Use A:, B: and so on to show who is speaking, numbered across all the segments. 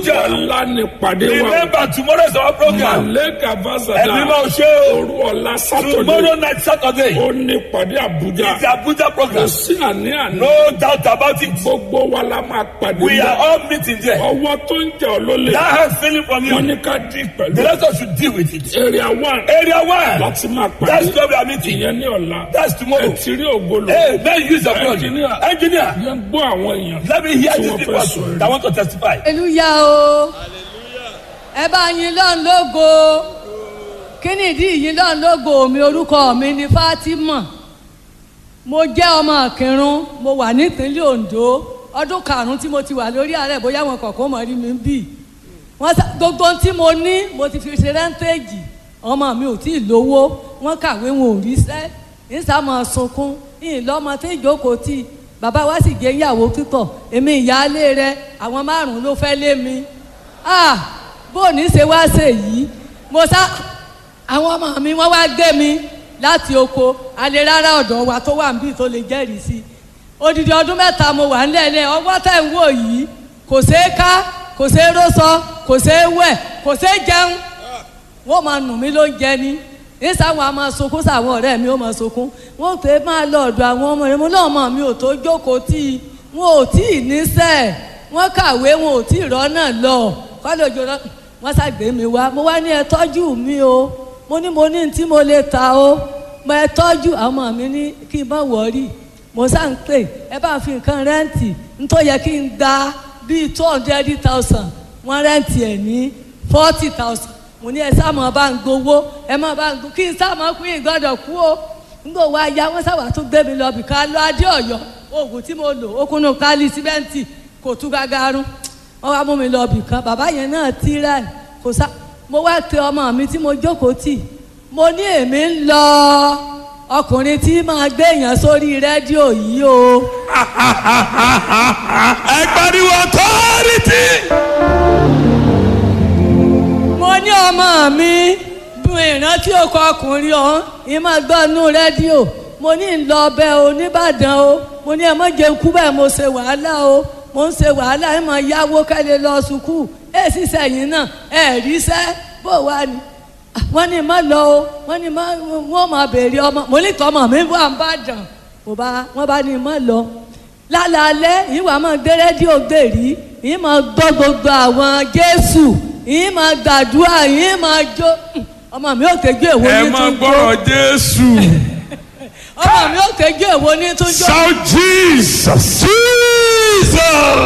A: Abuja.
B: ọ̀la ní pàdé wa
A: Remember tomorrow is our program.
B: màlẹ́kà
A: Ẹ̀mí
B: fásádà
A: máa ṣe o.
B: òru ọ̀la sátọ̀dẹ̀
A: Tomorrow night Saturday.
B: ó ní pàdé àbújá
A: It's the Abuja
B: kò
A: program.
B: sí àní-àní
A: No doubt about it.
B: gbogbo wa la máa pàdé
A: We are all meeting there.
B: ọwọ́ tó ń jẹ́ olólè
A: That hand feeling from
B: wọ́n
A: you.
B: ní ká dín pẹ̀lú
A: The rest of us should deal with it.
B: area one
A: Area one.
B: láti máa
A: That's
B: pàdé
A: where we are meeting.
B: ìyẹn ní ọ̀la
A: That's tomorrow.
B: ẹ ti rí ògbólò
A: Hey, man, use your blood.
B: Engineer.
A: Engineer.
B: yẹn gbọ́ àwọn èèyàn
A: Let me hear
B: tí
A: these
B: wọ́n
A: people
B: fẹ́ sọ̀rọ̀
A: that want to testify.
C: hallelujah o ẹ bá yín lọ́n lógo kí ni ìdí yín lọ́n lógo mi orúkọ mi ni Fatima mo jẹ́ ọmọ Ìkìrun mo wà nípínlẹ̀ Ondo ọdún karùn-ún tí mo ti wà lórí ààrẹ bóyá wọn kọ̀ọ̀kan mọ̀ rí mi bì wọ́n sá gbogbo ohun tí mo ní mo ti fi ṣe rẹ́ńtéèjì ọmọ mi ò tí ì lówó wọ́n kàwé wọn ò ríṣẹ́ ìsàmọ̀ sunkún ìlọ́mọ tí ìjókòó tì bàbá wa sì jẹ́ ìyàwó pípọ̀ èmi ìyáálé rẹ àwọn márùn-ún ló fẹ́ lé mi ah bó o ní ṣe wá ṣe yìí mo sá àwọn ọmọ mi wọ́n wá gbé mi láti oko alẹ́ rárá ọ̀dọ̀ wa tó wà níbí tó lè jẹ́rìí sí odidi ọdún mẹ́ta mo wà nílẹ̀ ọgbọ́n tẹ̀ ń wò yìí kò ṣeé ká kò ṣeé rósọ kò ṣeé wẹ̀ kò ṣeé jẹun wọ́n máa nù mí ló ń jẹ ní nísàwọn a máa sunkún sàwọn ọ̀rẹ́ mi ó máa sunkún wọ́n pè é máa lọ ọ̀dọ̀ àwọn ọmọ rẹ̀ mo náà mọ̀ mi ò tó jókòó tí i wọn ò tí ì níṣẹ́ wọ́n kàwé wọn ò tí ì rọ́nà lọ kọ́lé òjò lọ wọ́n ṣàgbé mi wá mo wá ní ẹ tọ́jú mi o mo ní mo ní tí mo lè ta o mo ẹ tọ́jú àwọn ọmọ mi ní kí n má wọ̀ọ́rì mo sá ń pè ẹ bá fi nǹkan rẹ́ǹtì nítorí yẹ kí n gba bíi two hundred thousand wọ́n rẹ́ǹtì ẹ̀ ní forty thousand mo ní ẹ sáàmù bá ń gbowó ẹ má bá ń gbowó kí n sáàmù kú ìgbọ́dọ̀ kú o nígbà wo aya wọn sábà tún gbé mi lọ bìkan lọ adé Ọ̀yọ́ oògùn tí mo lò ó kúnnú kálí síbẹǹtì kò tú gágárún wọn wá mú mi lọ bìkan bàbá yẹn náà tí rẹ kò sá mo wá pe ọmọ mi tí mo jókòó tì mo ní èmi ń lọ ọkùnrin tí máa gbé èèyàn sórí rédíò yìí o.
A: Ẹ pariwo authority.
C: mo ní ọmọ mi dùn ìrántí ọkọ ọkùnrin ọ̀hún yìí máa gbọ́ inú rédíò mo ní ń lọ ọbẹ̀ o nìbàdàn o mo ní ẹ mọ̀ jẹun kú bẹ́ẹ̀ mo ṣe wàhálà o mo ń ṣe wàhálà ẹ mọ̀ yáwó kẹ́lẹ́ lọ sùkúù ẹ sì sẹ́yìn náà ẹ ríṣẹ́ bó wà ní. wọ́n ní má lọ o wọ́n ní má wọ́n máa béèrè ọmọ mo ní tọmọ mi wà ń bàdàn mo bá wọ́n bá ní má lọ lálàálẹ̀ yìí wàá máa gbé rédíò gbèrí yìí máa gbọ́ gbogbo àwọn Jésù yìí máa gbàdúrà yìí máa jó ọmọ mi ò tẹ́jú èwo
A: Ẹ
C: ní
A: máa
C: tún jó
A: gbọ́rọ̀ Jésù.
C: ọmọ mi ò tẹ́jú èwo ní tún jó
A: Shout Jesus. Jesus.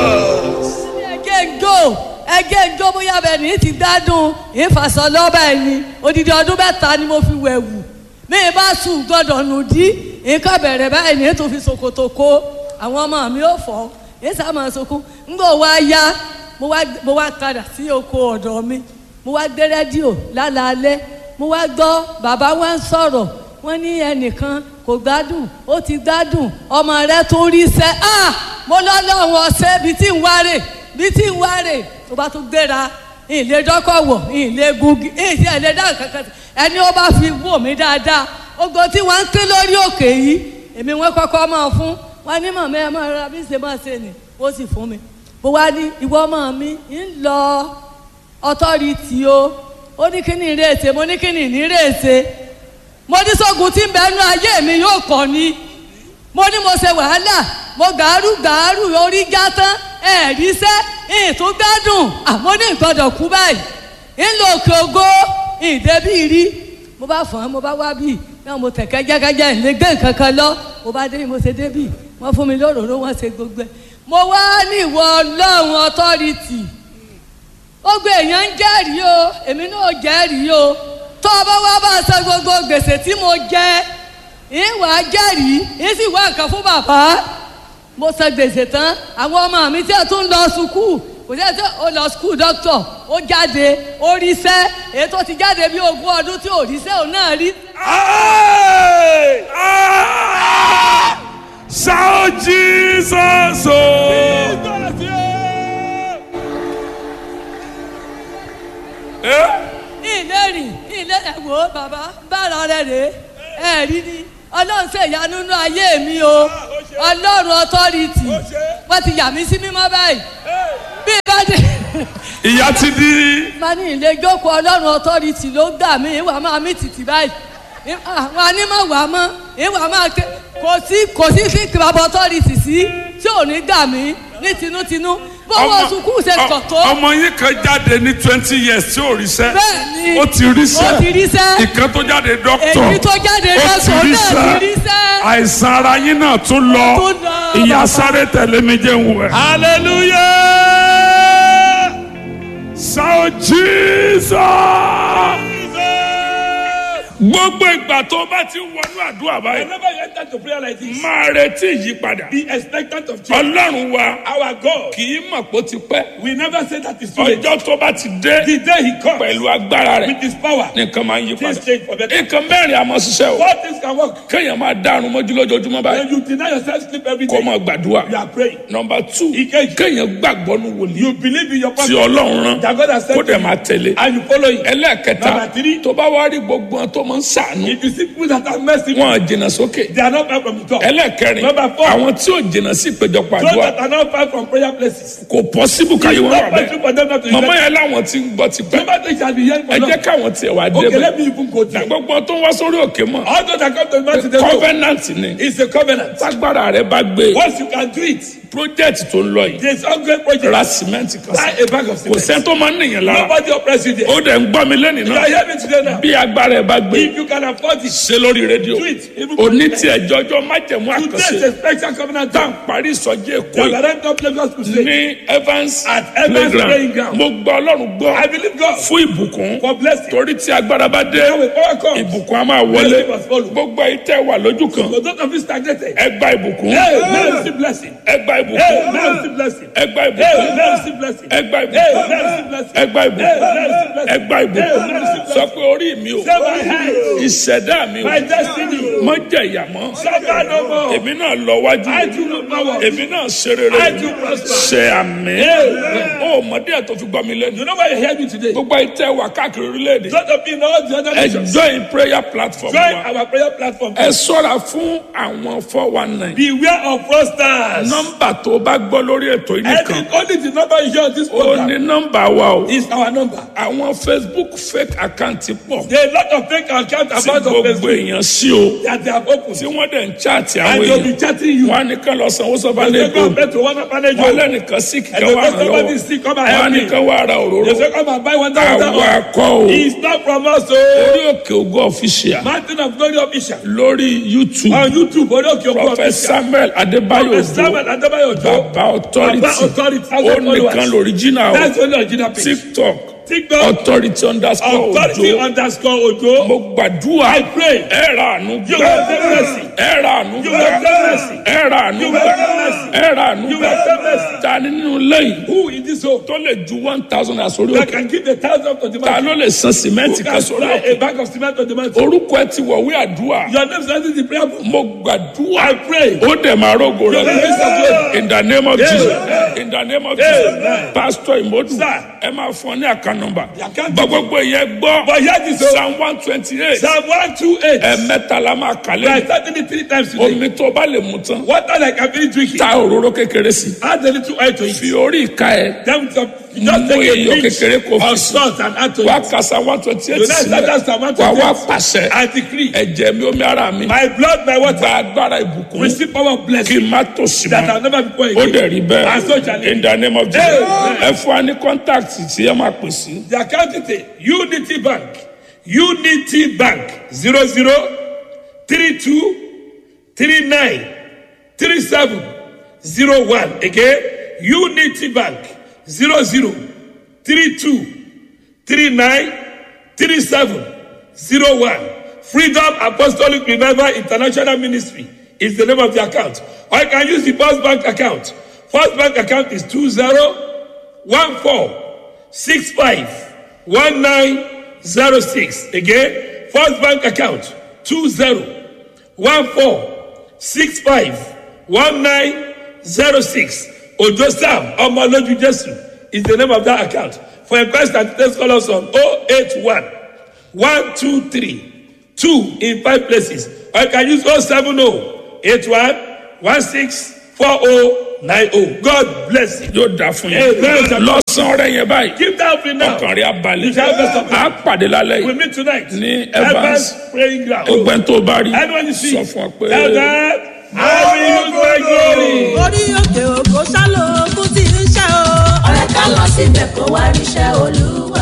C: ẹgẹ́ ń jó ẹgẹ́ ń jó bóyá bẹ́ẹ̀ ní ti gbádùn ìfàsọ lọ́bà ẹ̀ ni odidi ọdún mẹ́ta ni mo fi wẹ̀wù mi ì bá sùn gbọ́dọ̀ nù dí nǹkan bẹ̀rẹ̀ báyìí ní ètò fi ṣòkòtò kó àwọn ọmọ mi ò fọ́ èyí sá máa sunkún ńgbò wá yá mo wá mo wá padà sí oko ọ̀dọ̀ mi mo wá gbé rédíò lálaalẹ́ mo wá gbọ́ bàbá wa ń sọ̀rọ̀ wọ́n ní ẹnìkan kò gbádùn ó ti gbádùn ọmọ rẹ tó rí sẹ́ ah mo lọ́ lọ́wọ́ ọ̀sẹ̀ bíi tí ń wárè bíi tí ń wárè tó bá tún gbéra ìlé dọ́kọ̀ wọ̀ ìlé gungi ìsì ẹ̀lẹ́ dá kankan ẹni ó bá fi wò mí dáadáa ogo tí wọ́n ń ké lórí òkè yìí èmi wọ́n kọ́kọ́ máa fún wọn ní màmá ẹ máa ra bí ṣe máa ṣe nì ó sì fún mi mo wá ní ìwọ ọmọ mi ń lọ ọtọ́rìtì o ó ní kí ni ìrèsè mo ní kí ni ìrèsè mo ní sógun tí ń bẹ nú ayé mi yóò kọ́ ni mo ní mo ṣe wàhálà mo gàárù gàárù orí já tán ẹ̀ẹ́dí sẹ́ ìtún gbádùn àmọ́ ní ìgbọ́dọ̀ kú báyìí ńlò òkè ògo ìdẹ́bí rí mo bá fọ́n án mo bá wá bíi náà mo tẹ̀kẹ́ jẹ́gẹ́jẹ́ ìlé gbé nǹkan kan lọ mo bá dé mo ṣe débì wọ́n fún mi lóròró wọ́n ṣe gbogbo ẹ̀ mo wá ní ìwọ ọlọ́run ọtọ́rìtì gbogbo èèyàn ń jẹ́rìí o èmi náà jẹ́rìí o tó o bá wá bá a san gbogbo gbèsè tí mo jẹ ìwà jẹ́rìí ń sì wá nǹkan fún bàbá mo san gbèsè tán àwọn ọmọ mi tí a tún lọ sùkúù kò sí ẹsẹ ó lọ skul dókítà ó jáde ó ríṣẹ́ èyí tó ti jáde bí ogún ọdún tí ò ríṣẹ́ òun náà rí.
A: Hey! Ah! Shout Jesus! Oh! Eh?
C: ilé rìn ilé ẹ̀wò bàbá bára rẹ̀ rè é rí ni ọlọ́run ṣe ìyanu nínú ayé mi o ọlọ́run ọtọ́rìtì wọ́n ti yà mí sí mímọ́ báyìí bí bá dé
A: ìyá ti di
C: má ní ilé jókòó ọlọ́run ọtọ́rìtì ló gbà mí ìwà máa mí tìtì báyìí àwọn anímọ̀ wà mọ́ ìwà máa ké kò sí kò sí sí kìbàbọ̀ ọtọ́rìtì sí tí ò ní gbà mí ní tinútinú bọ́wọ́ sukùú ṣe
A: ọ-
C: kọ̀tọ́
A: ọmọ yín kan jáde ní twenty years tí ò ríṣẹ́
C: bẹ́ẹ̀ ni
A: ó ti ríṣẹ́
C: ó ti ríṣẹ́
A: ìkan tó jáde dókítà
C: èyí tó jáde
A: ó ti
C: lọ́sọ̀ọ́ náà ti
A: ríṣẹ́
C: ríṣẹ́
A: àìsàn ara yín náà tún lọ
C: Ó tún lọ,
A: ìyá
C: bàbá.
A: sáré tẹ̀lé mi jẹ́ ń wẹ̀. hallelujah sao jesus gbogbo ìgbà tó bá ti wọnú àdúrà báyìí
B: Whenever you enter to prayer like this,
A: máa retí ìyípadà
B: be expectant of change.
A: ọlọ́run wa
B: Our God,
A: kì í mọ̀ pé ó ti pẹ́
B: we never say that is too late.
A: ọjọ́ tó bá ti dé
B: The day He comes
A: pẹ̀lú agbára rẹ̀
B: with His power,
A: nìkan máa ń yí
B: things
A: padà
B: change for better.
A: nǹkan mẹ́rin àmọ́ ṣiṣẹ́ o
B: All things can work.
A: kéèyàn máa dárun mọ́jú lójoojúmọ́ báyìí
B: When you deny yourself sleep every
A: kó
B: day,
A: máa gbàdúrà
B: you are praying.
A: nọmba two
B: Ìkejì.
A: kéèyàn gbàgbọ́ nu wòlíì
B: You believe in your
A: tí
B: prophet
A: ọlọ́run rán
B: that God has
A: kó
B: sent
A: dẹ̀
B: you,
A: máa tẹ̀lé
B: and you follow Him.
A: ẹlẹ́ẹ̀kẹta
B: Number three.
A: tó bá wá rí gbogbo wọn tó máa ń sàánú
B: If you see people that are merciful,
A: wọn jìnnà sókè
B: they are not far from the top.
A: ẹlẹ́ẹ̀kẹrin
B: Number four.
A: àwọn tí ò jìnnà sí ìpéjọpọ̀
B: Those
A: àdúrà
B: that are not far from prayer places.
A: kò pọ́síbù káyé wọn wà
B: Not possible
A: bẹ́ẹ̀
B: for them not to
A: màmá
B: hear.
A: yẹn láwọn ti ń gbọ́ ti pẹ́
B: Nobody shall be hearing
A: ẹ
B: for
A: jẹ́
B: long.
A: káwọn tiẹ̀ wá
B: Okay,
A: débẹ̀
B: let me even go there.
A: gbogbo tó ń wá sórí òkè mọ̀
B: All those that come to the mountain, they know
A: covenant ni
B: it's a covenant.
A: tágbára rẹ bá gbé
B: Once you can do it,
A: project tó ń lọ yìí
B: there's ongoing project.
A: ra cement kan
B: Buy
A: sí
B: a bag of
A: kò
B: cement.
A: sẹ́ni tó máa ń nìyẹn lára
B: Nobody oppress you there.
A: ó dẹ̀ ń gbọ́ mi lẹ́nìí
B: You
A: náà
B: are hearing me today now.
A: bí agbára ẹ bá gbé
B: If you can afford it,
A: ṣe lórí rédíò
B: do it. Even
A: òní tí ẹjọ́jọ́ májẹ̀mú
B: Today is
A: àkànṣe
B: a special covenant
A: tá à ń
B: time.
A: parí ìsọjí èkó
B: The
A: yìí
B: Laurent of Lagos Crusade.
A: ní Evans
B: At Evans Playing
A: playground
B: Ground.
A: mo gbọ́ ọlọ́run gbọ́
B: I believe God
A: fún ìbùkún
B: for blessing.
A: torí tí agbára bá dé
B: Now with power comes.
A: ìbùkún á máa wọlé
B: Blessing must follow.
A: gbogbo ayé tẹ́ wà lójú kan
B: For those of you stagnated,
A: ẹ gba ìbùkún
B: hey, now receive blessing.
A: ẹ gba
B: Hey,
A: ìbùkún
B: now receive blessing.
A: ẹ gba
B: Hey,
A: ìbùkún
B: now receive blessing.
A: ẹ gba
B: Hey,
A: ìbùkún
B: now receive blessing.
A: ẹ gba
B: Hey,
A: ìbùkún
B: now receive blessing.
A: ẹ gba
B: Hey,
A: ìbùkún
B: now receive
A: sọ
B: blessing.
A: pé orí mi ò
B: Say my head,
A: ìṣẹ̀dá mi ò
B: my destiny.
A: mọ jẹ̀yà mọ́
B: Suffer no more.
A: èmi náà lọ wájú
B: I do not power.
A: èmi náà ṣe rere
B: I do prosper.
A: ṣe àmì
B: Amen.
A: ó mọdé ẹ̀ tó fi gbọ́ mi lẹ́nu
B: You know why you hear me today?
A: gbogbo ayé tẹ́ wà káàkiri orílẹ̀-èdè
B: Those of you in all the other
A: ẹ
B: nations,
A: join prayer platform
B: join
A: wa
B: our prayer platform.
A: ẹ ṣọ́ra fún àwọn four one nine
B: Beware of fraudsters.
A: nọ́mbà tó bá gbọ́ lórí ètò yìí
B: And
A: nìkan
B: the only the number you hear on this
A: ó ní
B: program
A: nọ́mbà wa o
B: is our number.
A: àwọn Facebook fake account pọ̀
B: There are a lot of fake accounts
A: tí
B: about on
A: gbogbo
B: Facebook
A: èèyàn sí o
B: that they have opened.
A: tí wọ́n dẹ̀ ń chaati
B: And
A: àwọn
B: they'll be
A: èèyàn
B: chatting you.
A: wọn á ní kán lọ sanwó sọ́ba
B: They say,
A: lẹ́kọ̀ọ́
B: come back to one orphanage
A: wọn
B: home.
A: lẹ́nìkan sí kíkẹ́
B: And
A: wà
B: they
A: ràn
B: say, somebody
A: lọ́wọ́
B: sick, come and
A: wọn á
B: help
A: ní
B: me.
A: kán wà ra òróró
B: They say, come and buy one thousand
A: àwọn
B: dollars.
A: akọ o
B: It's not from us,
A: orí
B: oh.
A: òkè ògo official
B: Mountain of Glory official.
A: lórí YouTube
B: On YouTube, Odoke Ogo
A: Prophet
B: official.
A: Samuel Adébáyò
B: Prophet
A: Òjó
B: Samuel Adebayo Ojo.
A: bàbá authority
B: Baba authority,
A: ó
B: thousand
A: nìkan
B: followers.
A: lóríjìnà o
B: That's the only original page.
A: TikTok
B: TikTok.
A: authority underscore
B: Authority
A: Òjó
B: underscore Ojo.
A: mo gbàdúrà
B: I pray.
A: ẹ ra àánú
B: You
A: gbà
B: will have mercy.
A: ẹ ra àánú
B: You
A: gbà
B: will have mercy.
A: ẹ ra àánú
B: You will
A: gbà
B: have mercy.
A: ẹ ra àánú
B: You
A: gbà
B: will have mercy.
A: ta ni nínú lẹ́yìn
B: Who in this home
A: tó lè ju one thousand àsórí
B: that
A: òkè
B: can give the thousand to the
A: ta
B: man?
A: ló lè san
B: Who
A: sìmẹ́ǹtì kan
B: can
A: sórí
B: supply
A: òkè
B: a bag of cement to the man?
A: orúkọ ẹ ti wọ̀wé àdúrà
B: Your name is in the prayer book.
A: mo gbàdúrà
B: I pray.
A: ó dẹ̀ máa rògo rẹ̀
B: Your name is Samuel.
A: in the name of Jesus in the name of Jesus
B: Amen.
A: pastor imodu
B: Sir.
A: ẹ máa fún ọ ní àká nọ́mbà
B: The account
A: gbogbo ìyẹn gbọ́
B: But here this is
A: psalm one twenty eight
B: Psalm 128.
A: ẹ̀ẹ̀mẹ́ta la máa kà
B: We are
A: lẹ́yìn
B: starting it three times today.
A: omi tó bá lè mú tán
B: Water like I've been drinking.
A: ta òróró kékeré sí
B: Add a little oil to it.
A: fi orí ìka ẹ
B: Then with some, you just
A: Mú
B: take
A: iyọ̀
B: a pinch
A: kékeré kó fi
B: of
A: sí.
B: salt and add to
A: wá
B: it.
A: kàsá one twenty eight
B: You now start that Psalm
A: sílẹ̀ wà wá
B: 128.
A: pàṣẹ
B: I decree.
A: ẹ̀jẹ̀ mi omi ara mi
B: My blood, my water.
A: gba agbára ìbùkún
B: Receive power of
A: kí
B: blessing
A: n má tòṣì
B: that
A: mọ́
B: I'll never be poor
A: ó
B: again.
A: dẹ̀ rí
B: And so shall
A: bẹ́ẹ̀
B: it
A: in the name of Jesus
B: Amen.
A: ẹ fún wa ní contact tí ẹ máa pè sí
B: The account detail Unity Bank Unity Bank zero zero three two three nine three seven zero one again Unity Bank zero zero three two three nine three seven zero one Freedom Apostolic Revival International Ministry is the name of the account or you can use the First Bank account First Bank account is two zero one four six five one nine zero six again first bank account two zero one four six five one nine zero six ojo sam ọmọlójú jesu is the name of that account for inquest and details call us on oh eight one one two three two in five places or you can use oh seven oh eight one one six four oh nine oh God bless you.
A: yóò dà fún
B: Amen.
A: yín lọ́sàn-án rẹ̀ yẹn báyìí
B: Give that offering now.
A: ọkàn rẹ̀ abalẹ̀
B: You shall have best of
A: á pàdé lálẹ́
B: We
A: yìí
B: meet tonight.
A: Ní
B: Evans
A: Evans.
B: praying ground.
A: ọgbẹ́ni tó bá rí
B: Anyone you see.
A: sọ fún ọ pé
B: Tell them, I will use my glory.
D: orí òkè òkò sálò ogun tí ń ṣe o.
E: ọ̀rẹ́ ká lọ síbẹ̀ kó wá ríṣẹ́ olúwa.